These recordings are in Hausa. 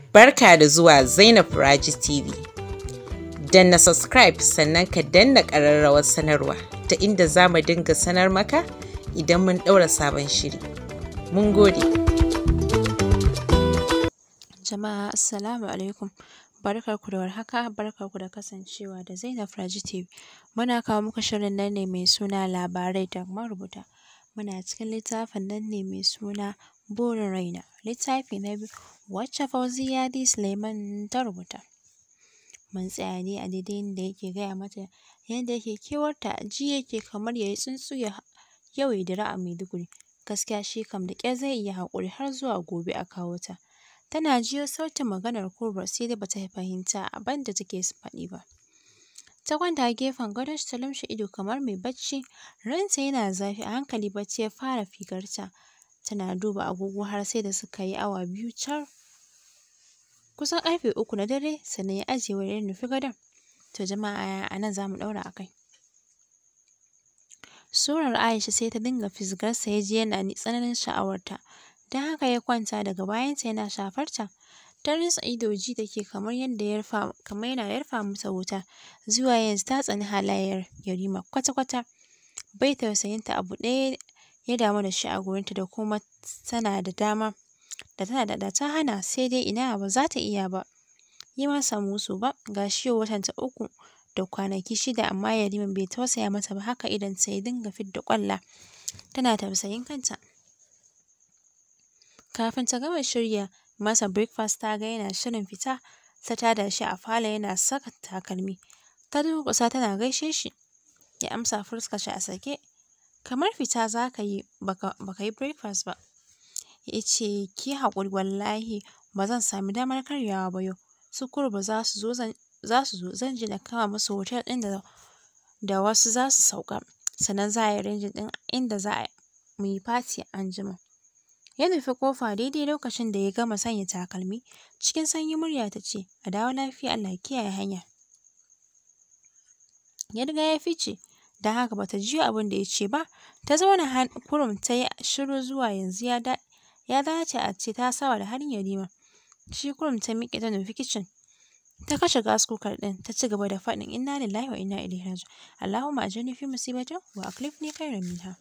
Barka da zuwa Zainab Raji TV. Danna subscribe sannan ka danna ƙararrawar sanarwa ta inda za mu dinga sanar maka idan mun ɗaura sabon shiri. Mun gode. Jama'a Assalamu alaikum. Barkarku da warhaka, barkarku da kasancewa da Zainab Raji TV. Muna kawo muku shirin nan ne mai suna labarai da marubuta. Muna cikin littafin nan ne mai suna burin raina. Littafi na biyu wacce Fauziya D. Suleiman ta rubuta. Mun tsaya ne a daidai inda yake gaya mata yadda yake kewarta ji yake kamar ya yi tsuntsu ya yau ya dira a Maiduguri. Gaskiya shi kam da ƙyar zai iya haƙuri har zuwa gobe a kawo ta. Tana jiyo sautin maganar Kubra sai dai bata fahimta abin da take faɗi ba. Ta kwanta a gefen gadon ta lumshe ido kamar mai bacci. Ranta yana zafi a hankali bacci ya fara figarta. Tana duba agogo har sai da suka yi awa biyu car. Kusan ƙarfe uku na dare sannan ya ajiye wayar ya nufi gadon. To jama'a a nan za mu ɗaura a kai. Surar Aisha sai ta dinga fisgarsa ya ji yana tsananin sha'awarta. Don haka ya kwanta daga bayanta yana shafarta. Ta rinsa ido ji take kamar yadda ya rufa kamar yana yarfa mata wuta. Zuwa yanzu ta tsani halayyar Yarima kwata-kwata. Bai tausayinta abu ɗaya ya damu da shi a gurinta da kuma tana da dama da tana da ta hana sai dai ina ba za ta iya ba. Yi masa musu ba ga shi yau watanta uku da kwanaki shida amma Yarima bai tausaya mata ba haka idonsa ya dinga fidda ƙwalla. Tana tausayin kanta. Kafin ta gama shirya masa breakfast ta ga yana shirin fita ta tada shi a falo yana saka takalmi. Ta durƙusa tana gaishe shi. Ya amsa fuskar shi a sake. Kamar fita za ka yi baka yi breakfast ba. Ya ce ki haƙuri wallahi ba zan sami damar karyawa ba yau. Su Kurba za su zo zan za su zo zan je na kama musu hotel ɗin da da wasu za su sauka. Sannan za a yi arranging ɗin inda za a mu yi party anjima. Ya nufi ƙofa daidai lokacin da ya gama sanya takalmi. Cikin sanyin murya ta ce, a dawo lafiya Allah ya kiyaye hanya. Ya riga ya fice, don haka bata jiyo abin da ya ce ba. Ta zauna kurum ta yi shiru zuwa yanzu ya da ya dace a ce ta saba da halin Yarima. Shi kurum ta miƙe ta nufi kicin. Ta kashe gas cooker ɗin ta ci gaba da faɗin inna lillahi wa inna ilaihi raji'un. Allahumma ajirni fi musibati wa akhlifni khairan minha.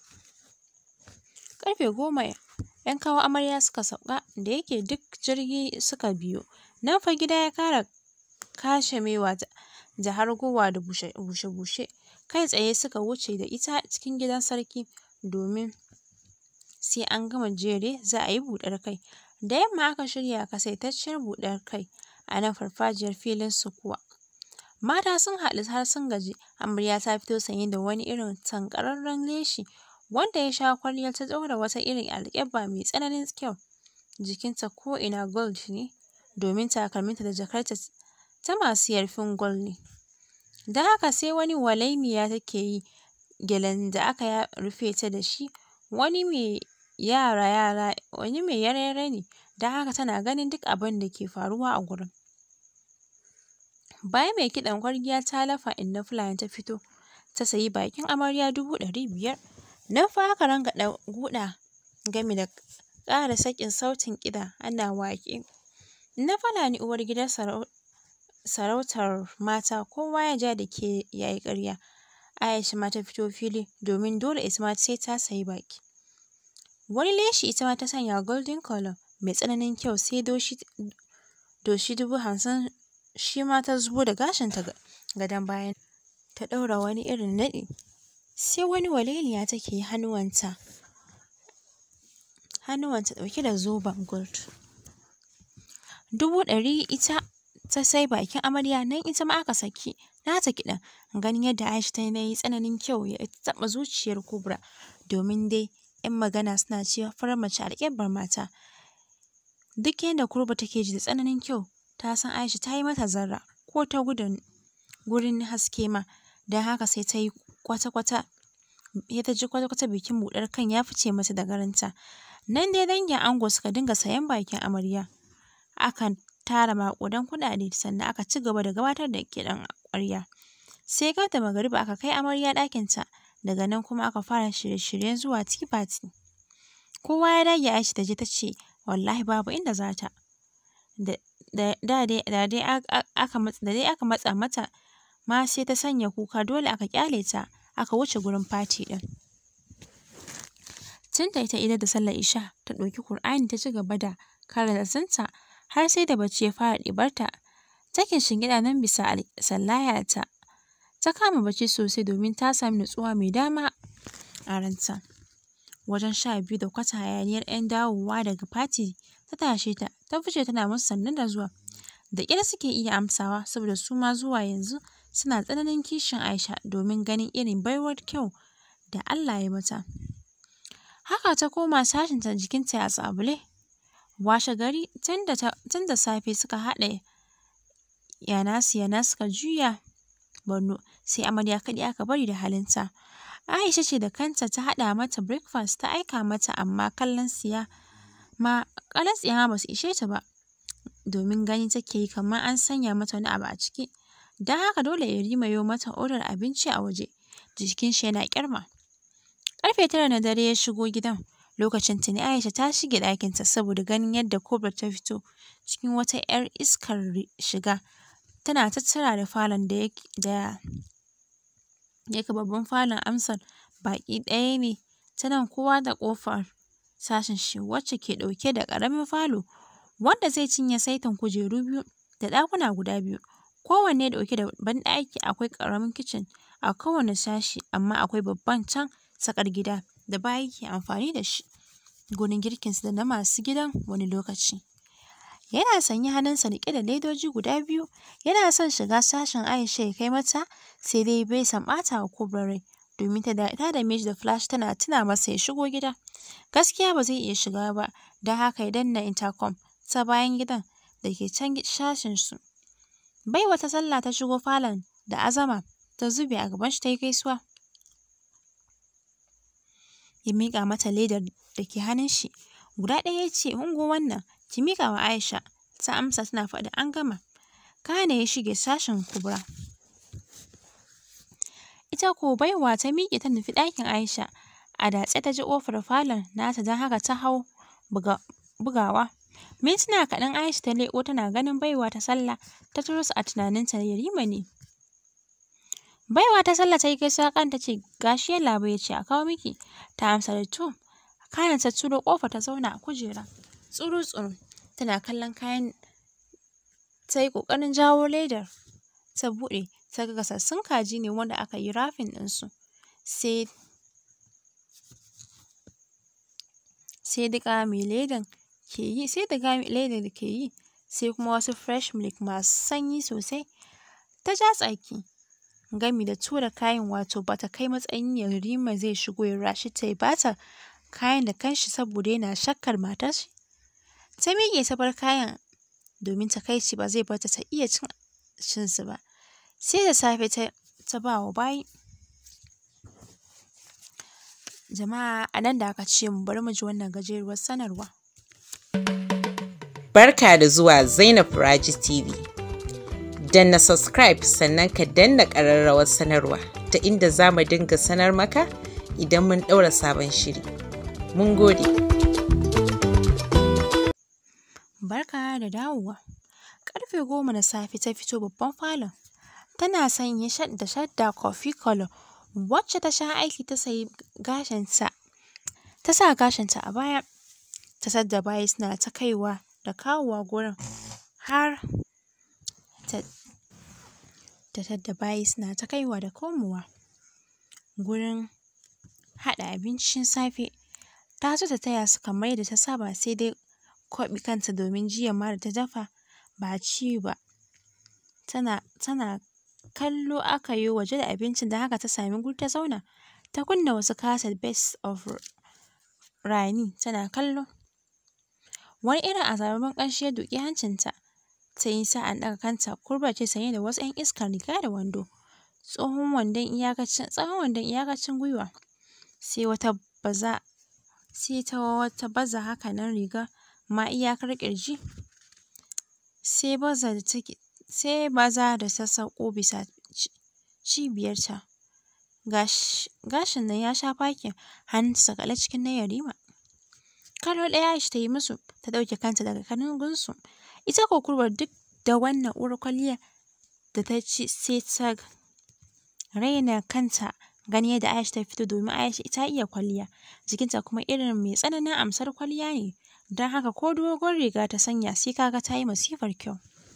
Ƙarfe goma ‘yan kawo amarya suka sauka da yake duk jirgi suka biyo. Nan fa gida ya ƙara kashemewa da hargowa da bushe-bushe. Kai tsaye suka wuce da ita cikin gidan sarki domin sai an gama jere za a yi buɗar kai. Da yamma aka shirya ƙasaitacciyar buɗar kai a nan farfajiyar filin sukuwa. Mata sun haɗu har sun gaji. Amarya ta fito sanye da wani irin tanƙararren leshi wanda ya sha kwalliya ta ɗaura wata irin alkyabba mai tsananin kyau. Jikinta ko'ina gold ne domin takalminta da jakarta ta masu yarfin gold ne. Don haka sai wani walaimiya take yi. Gyalen da aka rufe ta da shi wani mai yara-yara wani mai yare-yare ne. Don haka tana ganin duk abin da ke faruwa a gurin. Bayan mai kiɗan ƙwarya ta lafa inna Fulani ta fito ta sayi bakin amarya dubu ɗari biyar. Nan fa aka rangaɗa guda gami da ƙara sakin sautin kiɗa ana waƙe. Inna Fulani uwar gidan sarautar mata kowa ya ja da ke ya yi ƙarya. Aisha ma ta fito fili domin dole ita ma sai ta sayi baki. Wani leshi ita ma ta sanya golden colour mai tsananin kyau sai doshi doshi dubu hamsin shi ma ta zubo da gashinta gadon bayan ta ɗaura wani irin naɗi. Sai wani waliliya take yi hannuwanta hannuwanta ɗauke da zoben gold. Dubu ɗari ita ta sai bakin amarya nan ita ma aka saki nata kiɗan. Ganin yadda Aisha ta yi tsananin kyau ya taɓa zuciyar Kubra domin dai ‘yan magana suna cewa farar mace alƙiblar mata. Duk yadda Kubra take ji da tsananin kyau ta san Aisha ta yi mata zarra ko ta gudun gurin haske ma. Don haka sai ta yi kwata-kwata sai ta ji kwata-kwata bikin buɗar kan ya fice mata daga ranta. Nan dai dangin ango suka dinga sayen bakin amarya. Akan tara maƙudan kuɗaɗe sannan aka ci gaba da gabatar da kiɗan ƙwarya. Sai gab da magariba aka kai amarya ɗakinta. Daga nan kuma aka fara shirye-shiryen zuwa tea party. Kowa ya dage Aisha ta je ta ce wallahi babu inda za ta. da da dai da dai aka da dai aka matsa mata ma sai ta sanya kuka dole aka ƙyale ta aka wuce gurin fati ɗin. Tun da ita idar da sallar isha ta ɗauki Kur'ani ta ci gaba da karatunta har sai da bacci ya fara ɗibarta. Ta kishingiɗa nan bisa sallayarta. Ta kama bacci sosai domin ta sami nutsuwa mai dama a ranta. Wajen sha biyu da kwata hayaniyar 'yan dawowa daga fati ta tashe ta, ta fice tana musu sannu da zuwa. Da ƙyar suke iya amsawa saboda su ma zuwa yanzu suna tsananin kishin Aisha domin ganin irin baiwar kyau da Allah ya mata. Haka ta koma sashinta jikinta a tsabule. Washe gari tun da safe suka haɗa yanasu yana suka juya Borno sai amarya kaɗai aka bari da halinta. Aisha ce da kanta ta haɗa mata breakfast ta aika mata amma kallon tsiya ma kallon tsiya ma basu ishe ta ba domin gani take yi kamar an sanya mata wani abu a ciki. Don haka dole Yarima yo mata odar abinci a waje jikin shi yana ƙyarma. Ƙarfe tara na dare ya shigo gidan lokacin tuni Aisha ta shige ɗakinta saboda ganin yadda Kubrat ta fito cikin wata 'yar iskar shiga tana tattara da falon da da yake babban falon amsar baƙi ɗaya ne ta nan kowa da ƙofar sashen shi wacce ke ɗauke da ƙaramin falo wanda zai cinye saitin kujeru biyu da ɗakuna guda biyu kowanne ɗauke da banɗaki akwai ƙaramin kicin a kowane sashi amma akwai babban can tsakar gida da bayi ke amfani da shi gurin girkinsu da na masu gidan wani lokaci. Yana sanye hannunsa riƙe da ledoji guda biyu yana son shiga sashen Aisha ya kai mata sai dai bai san ɓata wa Kubra rai domin ta dame shi da flash tana tuna masa ya shigo gida. Gaskiya ba zai iya shiga ba don haka ya danna intercom ta bayan gidan da ke can sashen su. Baiwa ta sallah ta shigo falon da azama ta zube a gaban shi ta yi gaisuwa. Ya miƙa mata ledar da ke hannun shi. Guda ɗaya ya ce ungo wannan ki miƙa wa Aisha. Ta amsa tana faɗin an gama. Kana ya shige sashen Kubra. Ita ko baiwa ta miƙe ta nufi ɗakin Aisha. A datse ta ji ƙofar falon nata don haka ta hau bugawa. Mintuna kaɗan Aisha ta leƙo tana ganin baiwa ta sallah ta turo a tunaninta Yarima ne. Baiwa ta sallah ta yi gaisuwa kan ta ce gashi yallaɓai ya ce a kawo miki. Ta amsa da to. Kana ta turo ƙofa ta zauna a kujera. Tsuru tsuru tana kallon kayan ta yi ƙoƙarin jawo ledar ta buɗe ta ga gasassun kaji ne wanda aka yi wrapping ɗinsu. Sai sai diƙa mai ledan ke yi sai diga ledar ke yi sai kuma wasu fresh milk masu sanyi sosai. Ta ja tsaki gami da tura kayan wato bata kai matsayin Yarima zai shigo ya rashi ta ya bata kayan da kanshi saboda yana shakkar matar shi. Ta miƙe ta bar kayan domin takaici ba zai barta ta iya cin cin su ba. Sai da safe ta ta ba wa bayi. Jama'a a nan da aka ce mu bari mu ji wannan gajeruwar sanarwa. Barka da zuwa Zainab Raji TV. Danna subscribe sannan ka danna ƙararrawar sanarwa ta inda za mu dinga sanar maka idan mun ɗaura sabon shiri. Mun gode. Barka da dawowa. Ƙarfe goma na safe ta fito babban falon. Tana sanye da shadda coffee color wacce ta sha aiki ta sayi gashinta. Ta sa gashinta a baya. Ta tadda bayi suna ta kaiwa da kawowa gurin har ta ta tadda bayi suna ta kaiwa da komowa gurin haɗa abincin safe. Ta so ta taya su kamar yadda ta saba sai dai kwaɓe kanta domin jiya ma da ta dafa ba a ci ba. Tana tana kallo aka yo waje da abincin don haka ta sami guri ta zauna. Ta kunna wasu kaset best of Rani tana kallo. Wani irin azababben ƙamshi ya duƙi hancinta. Ta yi sa'an ɗaga kanta Kubrat ce sanye da wasu 'yan iskar riga da wando. Tsohon wandon iyakacin tsawon wandon iyakacin gwiwa. Sai wata baza sai ta wata baza haka nan riga ma iyakar ƙirji. Sai baza da take sai baza da ta sauko bisa cibiyarta. Gash gashin nan ya sha fakin hannunta saƙale cikin na Yarima. Kallo ɗaya Aisha ta yi musu ta ɗauke kanta daga kanungunsu. Ita ko kurbar duk da wannan uwar kwalliya da ta ci sai ta raina kanta gani yadda Aisha ta fito domin Aisha ta iya kwalliya. Jikinta kuma irin mai tsananin amsar kwalliya ne. Don haka ko dogon riga ta sanya sai kaga ta yi masifar kyau.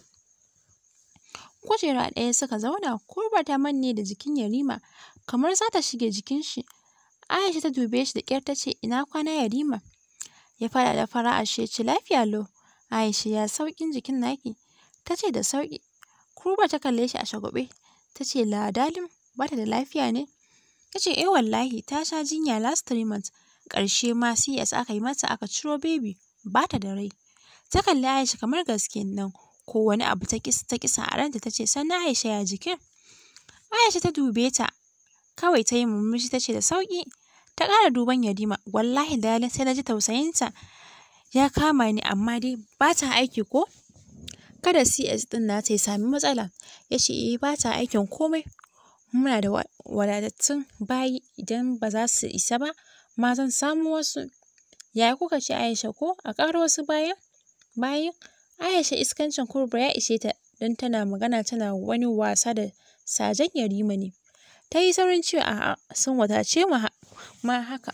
Kujera ɗaya suka zauna kurba ta manne da jikin Yarima kamar za ta shige jikin shi. Aisha ta dube shi da ƙyar ta ce ina kwana Yarima. Ya fara da fara'a shi ya ce lafiya lau. Aisha ya sauƙin jikin naki. Ta ce da sauƙi. Kurba ta kalle shi a shagwaɓe. Ta ce la dalim ba ta da lafiya ne. Ya ce eh wallahi ta sha jinya last three months. Ƙarshe ma CS aka yi mata aka ciro baby ba ta da rai. Ta kalli Aisha kamar gaske nan ko wani abu ta kisa ta kisa a ranta ta ce sannan Aisha ya jikin. Aisha ta dube ta kawai ta yi murmushi ta ce da sauƙi. Ta ƙara duban Yarima wallahi dalilin sai na ji tausayinta ya kama ni amma dai ba ta aiki ko? Kada CS ɗin nata ya sami matsala. Ya ce eh ba ta aikin komai. Muna da wadatattun bayi idan ba za su isa ba ma zan samo wasu. Yaya kuka ce Aisha ko a ƙaro wasu bayan? Bayin Aisha iskancin kurba ya ishe ta don tana magana tana wani wasa da sajen Yarima ne. Ta yi saurin cewa a'a sun wadace mu ma haka.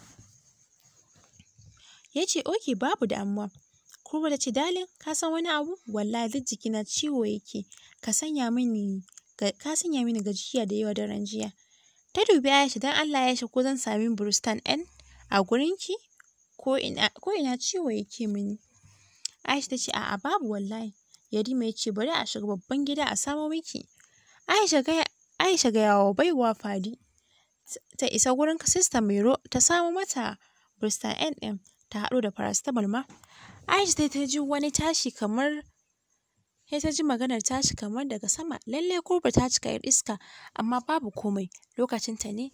Ya ce oke babu damuwa. Kurba ta ce dalin ka san wani abu wallahi duk jikina ciwo yake ka sanya mini ka sanya mini gajiya da yawa daren jiya. Ta dubi Aisha don Allah ya ko zan sami Brustan N a gurinki ko ina ko ina ciwo yake mini. Aisha ta ce a'a babu wallahi. Yarima ya ce bari a shiga babban gida a samo miki. Aisha gaya Aisha gaya wa baiwa Fadi ta isa gurin sista Mairo ta samo mata Brustan N ɗin ta haɗo da paracetamol ma. Aisha sai ta ji wani tashi kamar sai ta ji maganar tashi kamar daga sama lalle kurba ta cika yar iska amma babu komai lokacin ta ne.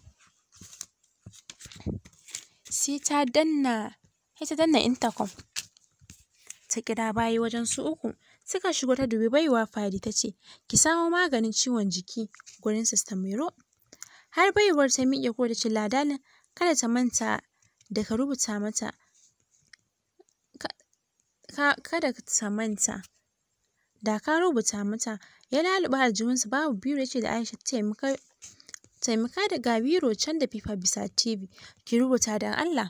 Sai ta danna sai ta danna intercom ta kira bayi wajen su uku suka shigo ta dubi baiwa Fadi ta ce ki samo maganin ciwon jiki gurin sista Mairo. Har baiwar ta miƙe ko ta ce ladalin kada ta manta da ka rubuta mata kada ta manta da ka rubuta mata ya laluɓa aljihunsa babu biro ya ce da Aisha taimaka taimaka da ga biro can da fifa bisa TV ki rubuta don Allah.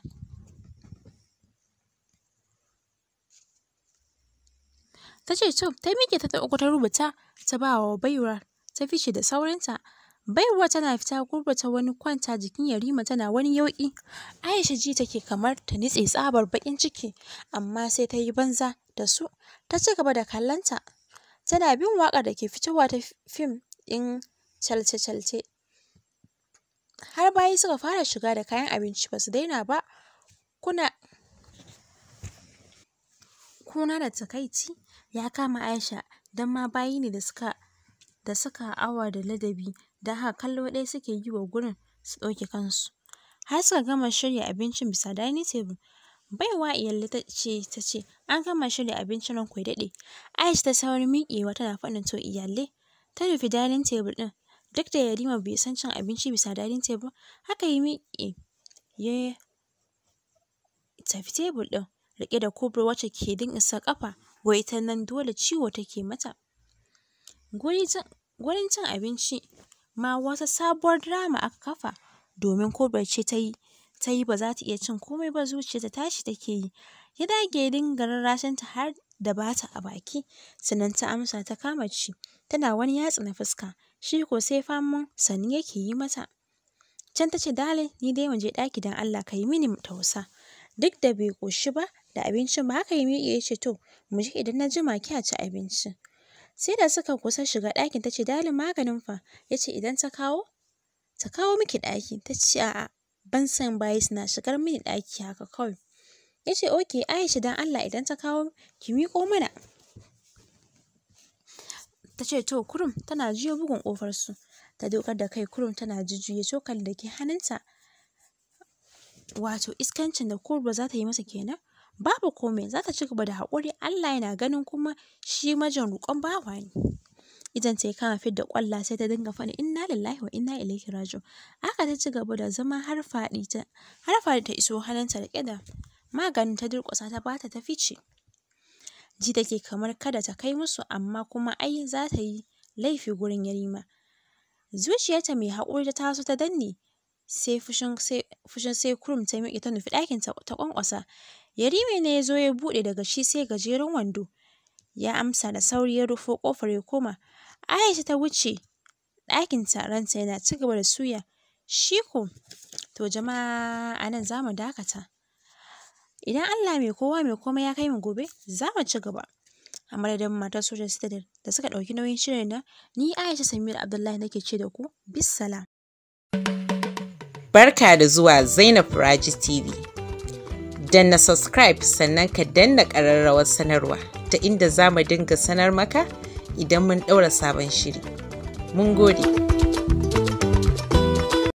Ta ce to ta miƙe ta uku ta rubuta ta ba wa baiwar ta fice da saurinta. Baiwar tana fita kurba ta wani kwanta jikin Yarima tana wani yauƙi. Aisha ji take kamar ta nitse tsabar baƙin ciki amma sai ta yi banza da su ta ci gaba da kallonta. Tana bin waƙar da ke fitowa ta fim ɗin calce-calce. Har bayi suka fara shiga da kayan abinci ba su daina ba. Kuna kuna da takaici ya kama Aisha don ma bayi ne da suka da suka awa da ladabi don haka kallo ɗaya suke yi wa gurin su ɗauke kansu. Har suka gama shirya abincin bisa dining table. Baiwa Iyalle ta ce ta ce an gama shirya abincin ranku ya daɗe. Aisha ta saurin miƙewa tana faɗin to Iyalle ta nufi dining table ɗin. Duk da Yarima bai san cin abinci bisa dining table haka ya miƙe ya tafi tebur ɗin riƙe da kubur wacce ke din isa ƙafa wai ita nan dole ciwo take mata. Gurin cin abinci ma wata sabuwar drama aka kafa domin kubur ce ta yi ta yi ba za ta iya cin komai ba zuciyarta tashi take yi. Ya dage ya dinga rarrashinta har da ba ta a baki sannan ta amsa ta kama ci tana wani yatsa na fuska shi ko sai faman sanni yake yi mata. Can ta ce dale ni dai mu je ɗaki don Allah ka yi mini tausa. Duk da bai ƙoshi ba da abincin ba haka ya miƙe ya ce to mu je idan na jima ki a ci abinci. Sai da suka kusa shiga ɗakin ta ce dalin maganin fa ya ce idan ta kawo ta kawo miki ɗaki ta ce a'a ban san bayi suna shigar mini ɗaki haka kawai. Ya ce oke Aisha don Allah idan ta kawo ki miƙo mana. Ta ce to kurum tana jiyo bugun ƙofar su. Ta dokar da kai kurum tana jujjuya cokali da ke hannunta. Wato iskancin da kurba za ta yi masa kenan. Babu komai za ta ci gaba da haƙuri Allah yana ganin kuma shi majan roƙon bawa ne. Idan ta yi kama fidda ƙwalla sai ta dinga faɗi inna lillahi wa inna ilaihi raji'un. Haka ta ci gaba da zama har faɗi ta har faɗi ta iso hannunta riƙe da maganin ta durƙusa ta bata ta fice. Ji take kamar kada ta kai musu amma kuma ai za ta yi laifi gurin Yarima. Zuciyarta mai haƙuri ta taso ta danne sai fushin sai kurum ta miƙe ta nufi ɗakin ta ƙwanƙwasa. Yarima ne ya zo ya buɗe daga shi sai gajeren wando. Ya amsa da sauri ya rufo ƙofar ya koma. Aisha ta wuce ɗakinta ranta yana ci gaba da suya. Shi ko, to jama'a a nan za mu dakata. Idan Allah mai kowa mai komai ya kai mu gobe, za mu ci gaba. A madadin matar sojan Citadel da suka ɗauki nauyin shirin nan, ni Aisha Samira Abdullahi nake ce da ku, bissalam. Barka da zuwa Zainab Raji TV. Danna subscribe sannan ka danna ƙararrawar sanarwa ta inda za mu dinga sanar maka idan mun ɗaura sabon shiri. Mun gode.